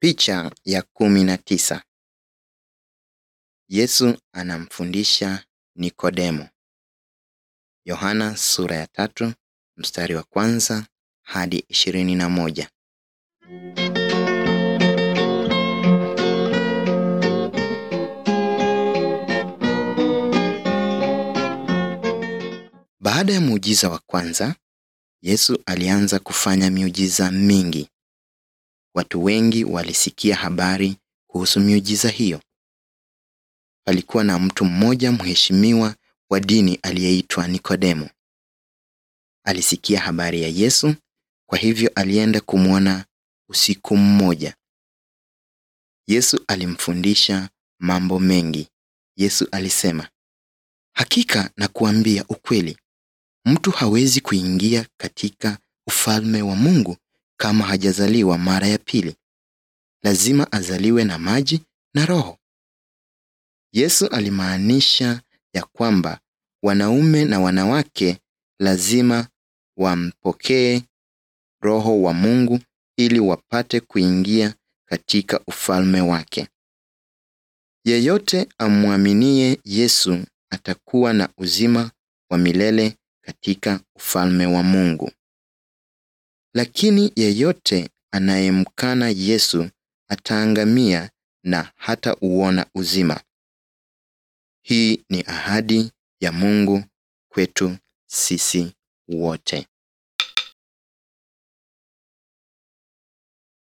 Picha ya kumi na tisa. Yesu anamfundisha Nikodemo. Yohana sura ya tatu mstari wa kwanza hadi ishirini na moja. Baada ya muujiza wa kwanza, Yesu alianza kufanya miujiza mingi. Watu wengi walisikia habari kuhusu miujiza hiyo. Palikuwa na mtu mmoja mheshimiwa wa dini aliyeitwa Nikodemo. Alisikia habari ya Yesu, kwa hivyo alienda kumwona usiku mmoja. Yesu alimfundisha mambo mengi. Yesu alisema, "Hakika nakuambia ukweli, mtu hawezi kuingia katika ufalme wa Mungu kama hajazaliwa mara ya pili. Lazima azaliwe na maji na Roho." Yesu alimaanisha ya kwamba wanaume na wanawake lazima wampokee Roho wa Mungu ili wapate kuingia katika ufalme wake. Yeyote amwaminie Yesu atakuwa na uzima wa milele katika ufalme wa Mungu. Lakini yeyote anayemkana Yesu ataangamia na hata uona uzima. Hii ni ahadi ya Mungu kwetu sisi wote.